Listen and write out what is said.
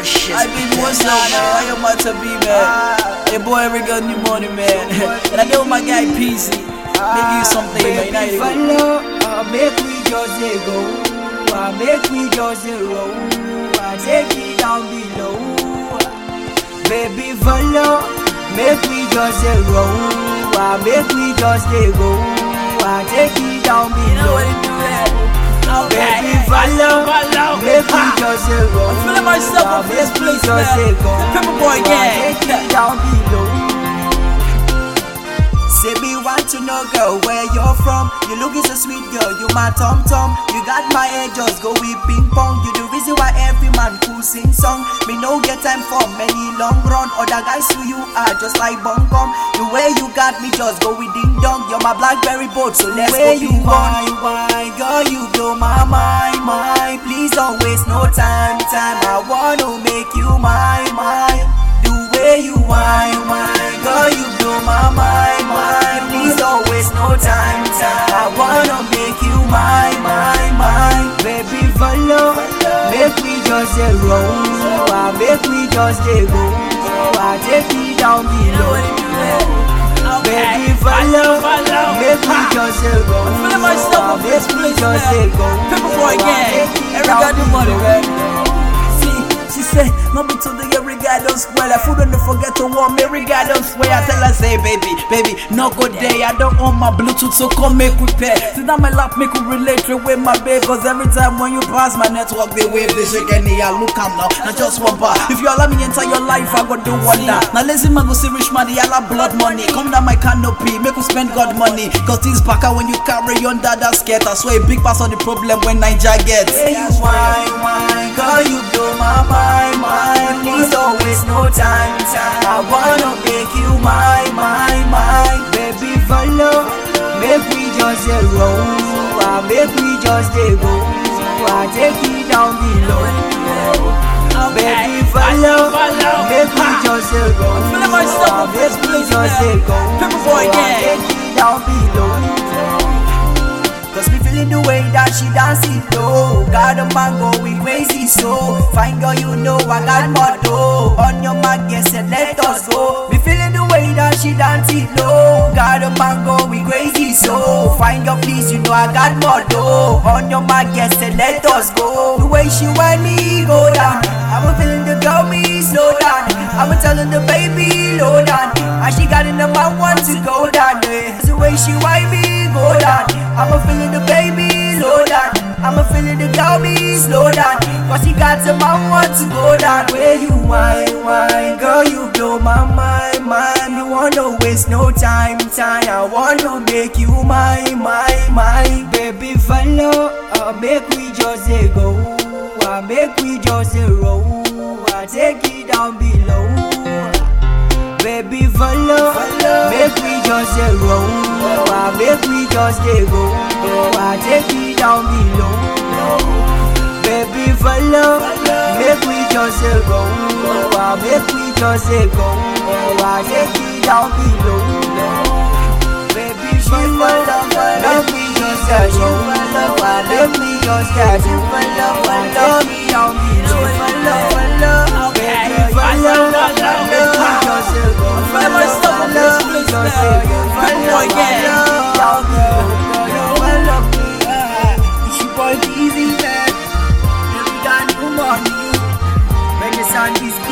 Delicious. I been what's up, man? How your matter be, man? Hey, boy, every girl new money, man. and I know my guy Peasy. Make you something, man. You know Baby, you go. follow, uh, make we just dey go. Uh, make we just dey roll. Uh, take it down below. Baby, follow, make we just dey roll. Uh, make we just dey go. Uh, take it down You know below. what it do, man? Baby, Okay. follow, Follow. make we Ha. just dey roll. I'm feeling myself Uh, up in this make we place, just man. dey go. Pepper Boy Uh, gang. Take it down below. Say me want to know girl where you're from You looking so sweet girl, you my tom tom You got my head just go with ping pong You the reason why every man cool sing song Me no get time for many long run Other guys who you are just like bum bum The way you got me just go with ding dong You're my blackberry boat so let's go you why, why, girl you blow my mind, mind Please don't waste no time, time I wanna make you my, my the way you whine, whine, girl, you blow my mind, mind. Please don't waste no time, time. I wanna make you mine, mine, mine. Baby, follow, make we just dey roll. Ah, Make we just dey go. I take it down You know what below. it do, man? Okay. Baby, follow, Follow. make we Ha. just dey roll. I'm feeling myself Ah, up in this Make we place, just man. dey go. Pepper Boy Ah, gang. take it Every down guy do money, below. man. See, she say, no be today every guy don't swear. Like food don't forget to warm, every guy don't swear. I tell her, say, baby, baby, no good day. I don't own my Bluetooth, so come make we pair. Sit down my lap, make we relate with my babe. Cause every time when you pass my network, they wave, they shake any. I look am now, not just one bar. If you allow me enter your life, I go do wonder. Now lazy man go see rich man, yalla blood money. Come down my canopy, make we spend God money. Cause this backer when you carry under that skirt, I swear a big pass on the problem when Niger gets. Say you whine, whine, girl, you blow my mind, mind. Please don't waste no time, time. I wanna make you mine, mine, mine. Baby, follow, make we just dey roll. Ah, make we just dey go. I take it down below. Baby, follow, make we just dey roll. feeling myself Ah, up in this make we place, just man. dey go. Pepper Boy I gang. take it down below. Cause me feeling the way that she dance it low Got a man going crazy so Fine girl you know I got more dough On your mark yes and let us go Me feeling the way that she dance it low Got a man going crazy so Fine girl please you know I got more dough On your mark yes and let us go The way she want me go down I'm feeling the girl me slow down I'm telling the baby low down And she got in the man want to go down eh. The way she want me go down I'm a feeling the baby slow down I'm a feeling the girl me slow down Cause she got the man want to go down Where you whine, whine Girl you blow my mind, mind You wanna waste no time, time I wanna make you mine, mine, mine Baby follow, uh, make we just dey go uh, Make we just dey roll uh, Take it down below Baby follow, make we just dey roll. Ah, make we just dey go. Ah, take it down below. Baby follow, make we just dey roll. Ah, make we just dey go. Ah, take it down below. Baby follow, make we just dey roll. Ah, make we just dey go. Ah, take it down below. Baby follow, make we just dey go. feeling myself up in this place, man. Pepper Boy gang. It's your boy Easy man. Every time you money, when the sun is